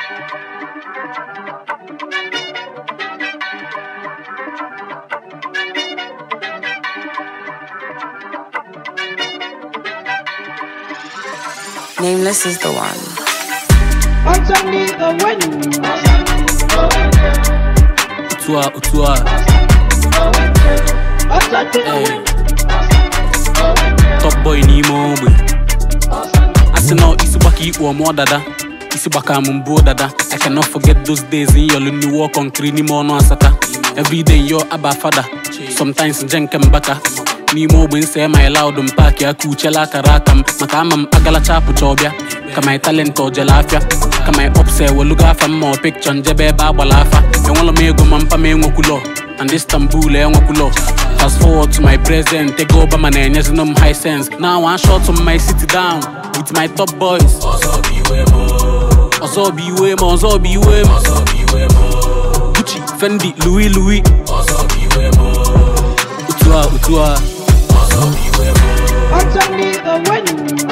Nameless is the one. Underneath the wind. Utua, utua, Underneath the hey. wind. Top boy n'ime ogbe. Asị na isi gbaka ikpu ọmụọ dada. Isi gbaka m mbụ dada. I cannot forget those days in yọlụ ndị wọ kọnkiri n'ime ọnụ asata. Everyday yo aba fada. Sometimes nje nke mbaka. N'ime ogbe nse my loud m paaki aka uchela akara aka m maka ama m agalacha apụcha ọbịa ka my talent ojele afịa ka my ups ewelugo afa m ma ọ picture njebe ebe agbala afa enwela m ego ma mpa m enwekwulo and Istanbul enwekwulo fast forward to my present ego Obama na-enyezinu m high sense now one shot to my city down with my top boys ọzọ bụ iwe m ọzọ bụ iwe m Gucci, Fendi, Louis Louis otu a otu a Underneath the wind.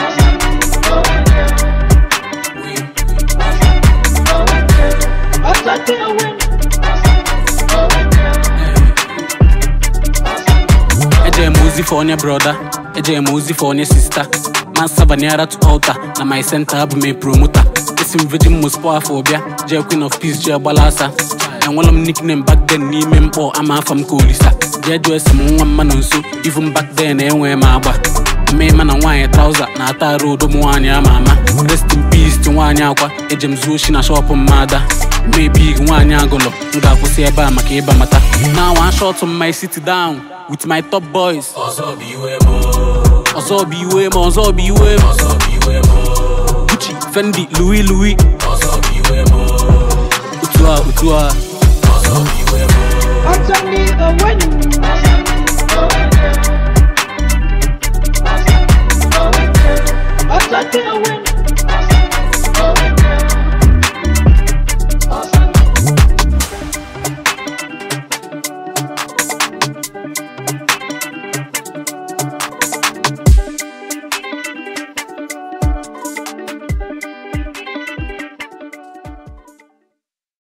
Underneath the wind. Eje m ozi for onye broda eje m ozi for onye sista man sabaniara to altar na my center abụ m promota esi m virgin mospo afọ bịa jee queen of peace jee gbala asa enwela m nickname back then n'ime mkpọ ama afa m ka olisa jee jụọ esi m nwa mma nọ nso even back then enwee m agba mmema na nwaanyị trauza na-ata arụ odo m nwaanyị ama ama rest in peace ti nwaanyị akwa eje m zuo shi na shọpụ mmada mebig nwaanyị agụlọ m ga-akwụsị ebe a maka ịba mata na one shot on my city down with my top boys ọzọ bụ iwe m ọzọ bụ iwe m Gucci, Fendi, Louis Louis